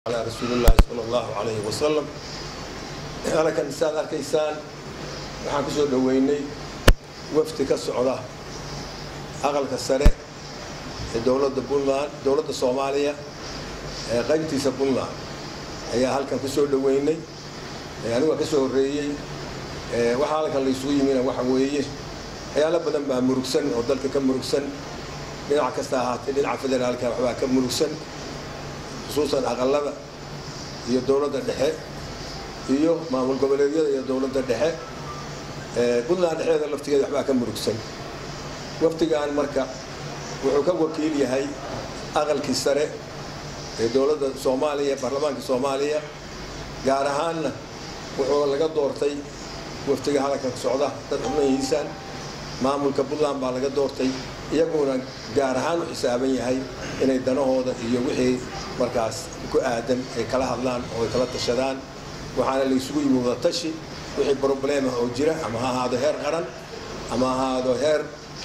على رسول الله صلى الله عليه وسلم halkan saad arkaysaan waxaan ku soo dhoweynay wafdi ka socda aqalka sare ee dowladda puntland dowladda soomaaliya ee qaybtiisa puntland ayaa halkan ku soo dhoweynay anigu waa ka soo horreeyey waxaa halkan laysugu yimina waxa weeye waxyaalo badan baa murugsan oo dalka ka murugsan dhinac kasta ahaatee dhinaca federaalka waxbaa ka murugsan khusuusan aqalada iyo dowladda dhexe iyo maamul goboleedyada iyo dowladda dhexe puntland dhexdeeda laftigeeda waxbaa ka murugsan waftigan marka wuxuu ka wakiil yahay aqalkii sare ee dowladda soomaaliya baarlamaanka soomaaliya gaar ahaanna wuxuu laga doortay waftiga hadalka socda dad xubnahiisaan maamulka puntland baa laga doortay iyaguna gaar ahaan u xisaaban yahay inay danahooda iyo wixii markaas ku aadan ay kala hadlaan oo ay kala tashadaan waxaana laysugu yimi wadatashi wixii problemah oo jira ama ha ahaado heer qaran ama ha ahaado heer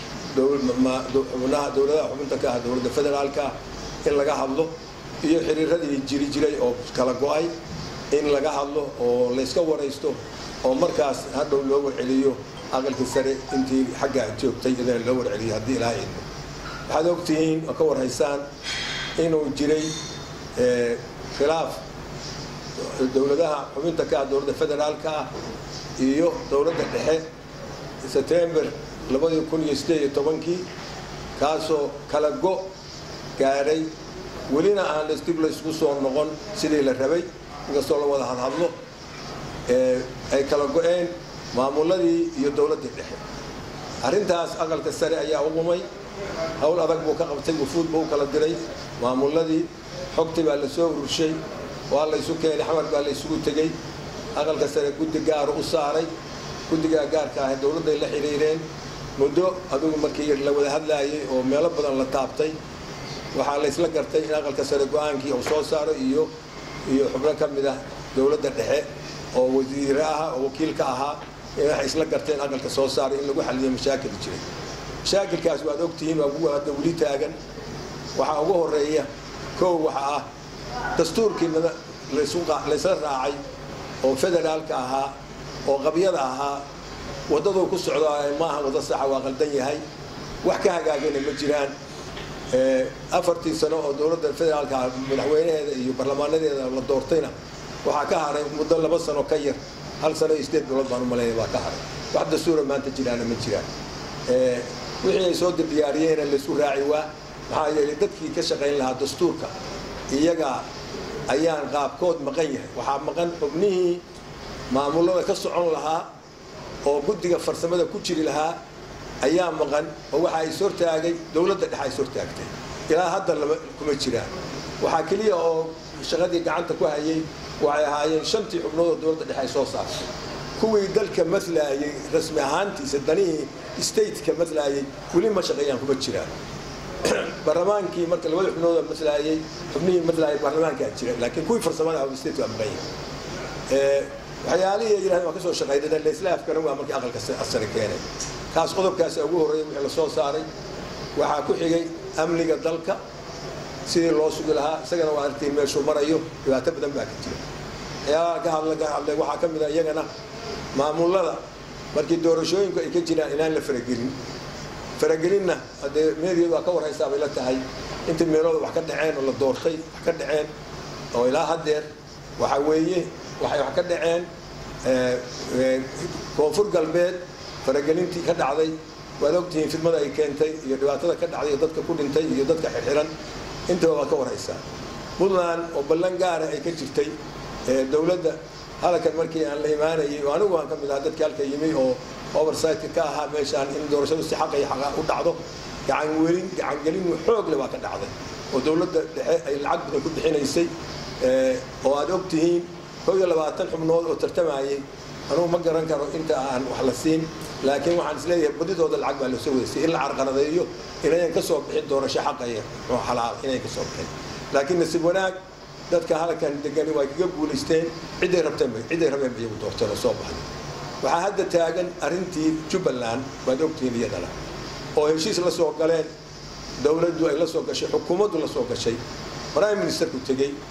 xubnaha dowladaha xubinta ka ah dowladda federaalka in laga hadlo iyo xiriiradii jiri jiray oo kala go-ay in laga hadlo oo layska waraysto oo markaas hadhow loo warceliyo aqalkii sare intii xaggaa joogtay idana loo warceliyo haddii ilaaha idmo waxaad ogtihiin oo ka warhaysaan inuu jiray khilaaf dowladaha xubinta ka ah dowladda federaalka ah iyo dowladda dhexe sebtember labadii kun iyo sideed iyo tobankii kaasoo kala go gaadhay welina aan dib laysku soo noqon sidii la rabay inkastoo la wada hadhadlo ay kala go-een maamuladii iyo dowladdii dhexe arrintaas aqalka sare ayaa u qumay howl adag buu ka qabtay wufuud buu u kala diray maamuladii xogtii baa la soo ururshay waa laysu keenay xamar baa laysugu tegey aqalka sare guddi gaaru u saaray guddigaa gaarka ah dowladday la xidhiireen muddo adugu markii la wada hadlaayay oo meelo badan la taabtay waxaa laysla gartay in aqalka sare go-aankii uu soo saaro iyo iyo xubno ka mid ah dowladda dhexe oo wasiire aha oo wakiilka ahaa waxay isla garteen aqalka soo saaray in lagu xaliyo mashaakil jiray mashaakilkaas waad ogtihiin waa kuwa hadda weli taagan waxaa ugu horeeya kow waxa ah dastuurkii laysla raacay oo federaalka ahaa oo qabyada ahaa waddaduu ku socdo maaha waddo saxa waa qaldan yahay wax ka hagaagana ma jiraan afartii sano oo dowladda federaalka madaxweynaheeda iyo barlamaanadeeda la doortayna waxaa ka haray muddo laba sano ka yar hal sano iyo sideed bilood baan u malaynaya baa ka haray wax dastuura maanta jiraana ma jiraan wixii ay soo diyaariyeena laysku raaci waa maxaa yeelay dadkii ka shaqayn lahaa dastuurka iyaga ayaan qaabkood maqan yahay waxaa maqan xubnihii maamulada ka socon lahaa oo guddiga farsamada ku jiri lahaa ayaa maqan oo waxa is hortaagay dowladda dhexe is hortaagtay ilaa hadda lama kuma jiraan waxaa keliya oo shaqadii gacanta ku hayay waxay ahaayeen shantii xubnood oo dowladda dhexe ay soo saartay kuwii dalka matlaayay rasmi ahaantiisa danihii stateka matlaayay weli ma shaqeeyaan kuma jiraan barlamaankii marka labada xubnood matlaayay xubnihii matlaayay baarlamaankaa jira laakiin kuwii farsamada ah state waa maqan yahay waxyaalihii ay yidhahdeen waa ka soo shaqeynay laysla afgaran waa markii aqalka sare keenay kaas qodobkaasi ugu horreeyay wixii la soo saaray waxaa ku xigay amniga dalka sidii loo sugi lahaa isagana waa artiin meeshuu marayo dhibaato badan baa ka jira waxyaalaha ka hadla ka hadlay waxaa ka mid a iyagana maamulada markii doorashooyinku ay ka jiraan inaan la faragelin faragelinna haddee meediyeed waa ka warhaysaa bay la tahay intii meelooda wax ka dhaceen oo la doortay wax ka dhaceen oo ilaa haddeer waxa weeye waxay wax ka dhaceen koonfur galbeed faragelintii ka dhacday waad ogtihiin fidmada ay keentay iyo dhibaatada ka dhacday iyo dadka ku dhintay iyo dadka xirxiran intaba waa ka warhaysaa puntland oo ballan gaara ay ka jirtay dowladda halkan markii aan la imaanayay oo anigu aan ka mid ahaa dadkii halka yimi oo oversightka ka ahaa meeshaan in doorashadu si xaq iyo xaqa u dhacdo gacanwelin gacangelin xoog le baa ka dhacday oo dowladda dhexe ay lacag badan ku bixinaysay oo aad og tihiin kow iyo labaatan xubnood oo tartamayay anugu ma garan karo inta aan wax la siin laakiin waxaan isleeyahay badidooda lacag baa lasoo wadaysay in la carqaladeeyo inayan ka soo bixin doorasho xaqa iyo xalaal inayan ka soo bixin laakiin nasiib wanaag dadka halkan degani way kaga guulaysteen ciday rabteen ciday rabeen ba iyagu doorteen oo soo baxday waxaa hadda taagan arrintii jubbaland waad ogtihiin iyadana oo heshiis la soo galeen dowladdu ay la soo gashay xukuumaddu la soo gashay prime ministerku tegey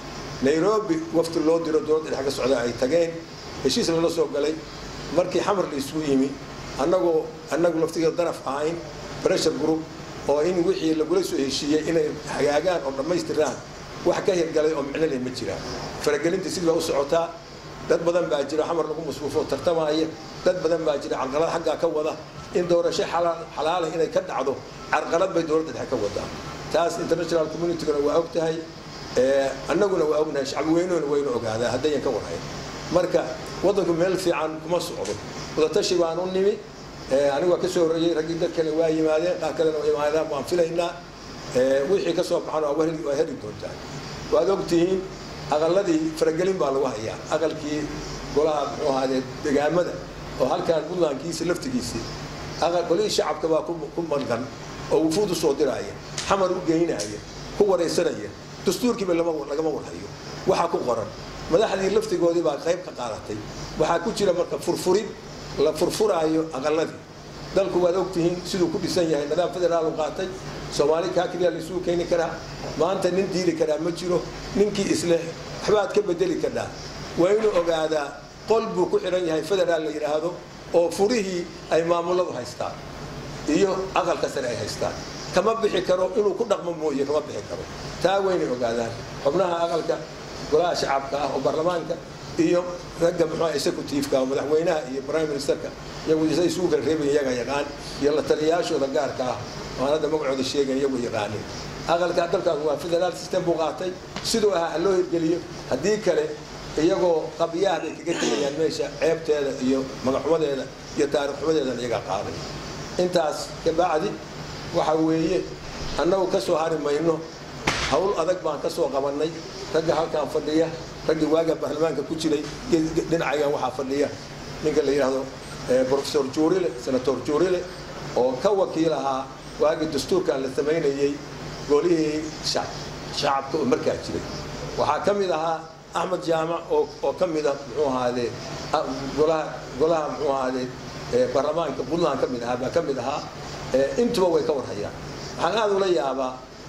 nairobi wafti loo diro dowladda dhex ka socda ay tageen heshiis lala soo galay markii xamar la isugu yimi annagoo annagu laftigeeda daraf ahayn pressure group oo in wixii lagula soo heshiiyey inay hagaagaan oo dhammaystiraan wax ka hirgalay oo micno leh ma jiraan faragelinta sidii baa u socotaa dad badan baa jira xamar lagu masruufo tartamaya dad badan baa jira carqalad xaggaa ka wada in doorasho xalaala inay ka dhacdo carqalad bay dowladda dhexe ka wadaa taas international communityguna waa og tahay annaguna waa ognahay shacbi weynuna waynu ogaadaa haddayan ka warhayn marka waddanku meel fiican kuma socdo wadatashi baan u nimi anigu waa ka soo horreeyey raggii dad kale waa yimaadeen qaar kalena waa yimaadaan waan filaynaa wixii ka soo baxana waa heli doontaan waad ogtihiin aqaladii faragelin baa lagu hayaa aqalkii golaha muxuu ahaadee degaamada oo halkaan puntlandkiisa laftigiisii golihii shacabka baa ku malgan oo wufuud u soo diraaya xamar u geynaya ku waraysanaya dastuurkiiba lagama warhayo waxaa ku qoran madaxdii laftigoodii baa qayb ka qaadatay waxaa ku jira marka furfurid la furfuraayo aqaladii dalku waad ogtihiin siduu ku dhisan yahay nidaam federaal u qaatay soomaali kaa keliya laisugu keeni karaa maanta nin diili karaa ma jiro ninkii isleh waxbaad ka bedeli kadhaa waa inuu ogaadaa qol buu ku xidhan yahay federaal la yidhaahdo oo furihii ay maamuladu haystaan iyo aqalka sare ay haystaan kama bixi karo inuu ku dhaqmo mooye kama bixi karo taa waynay ogaadaan xubnaha aqalka golaha shacabka ah oo baarlamaanka iyo ragga muxuu executive-ka oo madaxweynaha iyo prime ministerka iyagu say isugu kala reebayan iyaga yaqaan iyo la taliyayaashooda gaarka ah waan hadda magacooda sheegan iyagu yaqaanin aqalka dalkaas waa federaal system buu qaatay siduu ahaa ha loo hirgeliyo haddii kale iyagoo qabyaha bay kaga tegayaan meesha ceebteeda iyo magaxumadeeda iyo taarikhxumadeedan iyaga qaaday intaas kabacdi waxa weeye annagu ka soo hari mayno hawl adag baan ka soo qabannay ragga halkaan fadhiya raggii waaga baarlamaanka ku jiray dhinacagan waxaa fadhiya ninka la yidhaahdo professor juurile senator juurile oo ka wakiil ahaa waagii dastuurkan la samaynayey golihii shacabka oo markaa jiray waxaa ka mid ahaa axmed jaamac oo ka mida muxuu ahaadee golaha golaha muxuu ahaadee baarlamaanka puntland ka mid ahaa baa ka mid ahaa intuba way ka warhayaan waxaan aada ula yaabaa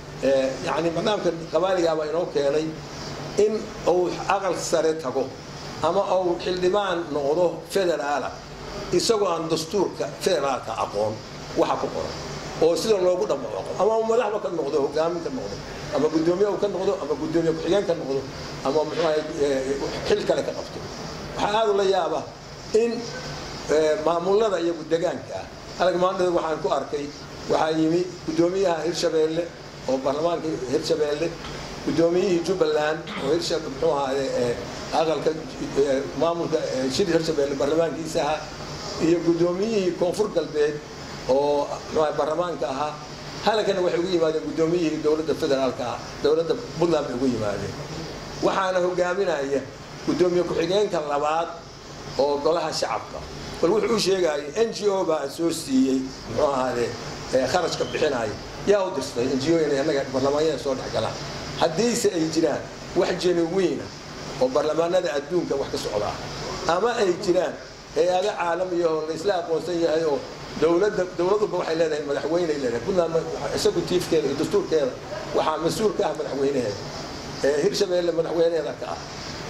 yani barnaamka qabaaligaabaa inoo keenay in uu aqal sare tago ama uu xildhibaan noqdo federaala isagoo aan dastuurka federaalka aqoon waxa ku qoran oo sida loogu dhamaaqo ama madaxba ka noqdo hogaamin ka noqdo ama guddoomiye ka noqdo ama guddoomiye ku-xigeen ka noqdo ama muxuu xil kale ka qabto waxaa aada ula yaaba in maamulada iyagu degaanka ah alag maandhada waxaan ku arkay waxaa yimi guddoomiyaha hirshabeelle oo baarlamaanka hirshabeelle guddoomiyihii jubbaland oo hirsha muxuu ahaade aqalka maamulka shir hirshabeelle baarlamaankiisa ahaa iyo guddoomiyihii koonfur galbeed oo muxuu baarlamaanka ahaa halkana waxay ugu yimaadeen guddoomiyihii dowladda federaalka ah dowladda puntland bay ugu yimaadeen waxaana hogaaminaya guddoomiye ku-xigeenka labaad oo golaha shacabka bal wuxuu u sheegayay n g o baa soo siiyey muxuu ahaade kharashka bixinaya yaa u dirstay n g o inay annaga baarlamaanyada soo dhex galaan haddiise ay jiraan wax genuwiina oo baarlamaanada adduunka wax ka socdaa ama ay jiraan hay-ado caalamiya oo laysla aqoonsan yahay oo dowladda dowladuba waxay leedahay madaxweyney leedahay puntland executivekeeda iyo dastuurkeeda waxaa mas-uul ka ah madaxweynaheeda hirshabeelle madaxweyneheeda ka ah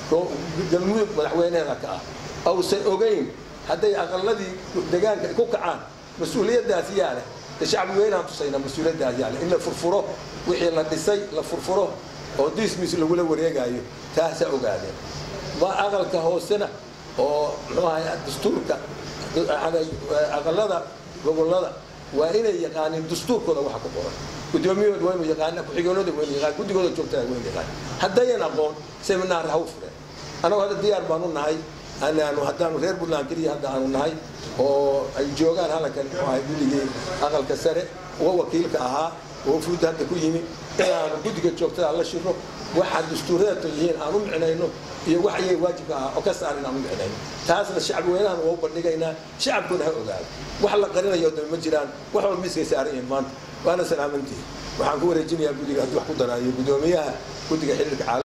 galmudug madaxweyneheeda ka ah ausan ogeyn hadday aqaladii degaanka ku kacaan mas-uuliyaddaas yaa leh shacbi weynaan tusaynaa mas-uuliyaddaas yaa leh in la furfuro wixii la dhisay la furfuro oo dismis lagula wareegayo taasaa ogaadeen ma aqalka hoosena oo muxuu ahay dastuurka aqalada gobolada waa inay yaqaaniin dastuurkooda waxa ku qoran guddoomiyahooda waa inuu yaqaana ku-xigeenooda waa inuu yaqaan guddigooda joogtada waa inuu yaqaan haddayan aqoon seminaar ha u fureen annagu hadda diyaar baanu nahay anaanu haddaanu reer puntland keliya hadda aanu nahay oo ay joogaan halkan muxuu ahay guddigii aqalka sare uga wakiilka ahaa oo fuudda hadda ku yimi inaanu guddiga joogtada la shiro waxaa dastuuradeeto yihiin aan u micnayno iyo wax ayay waajibka ah oo ka saaran aan u micnayno taasna shacbi weynahan waa u bandhigaynaa shacabkuna ha ogaado wax la qarinayo dama ma jiraan wax walba miskay saaran yihiin maanta waana salaamantihi waxaan ku wareejinayaa guddiga haddii wax ku daraayo guddoomiyaha guddiga xiriirka caalam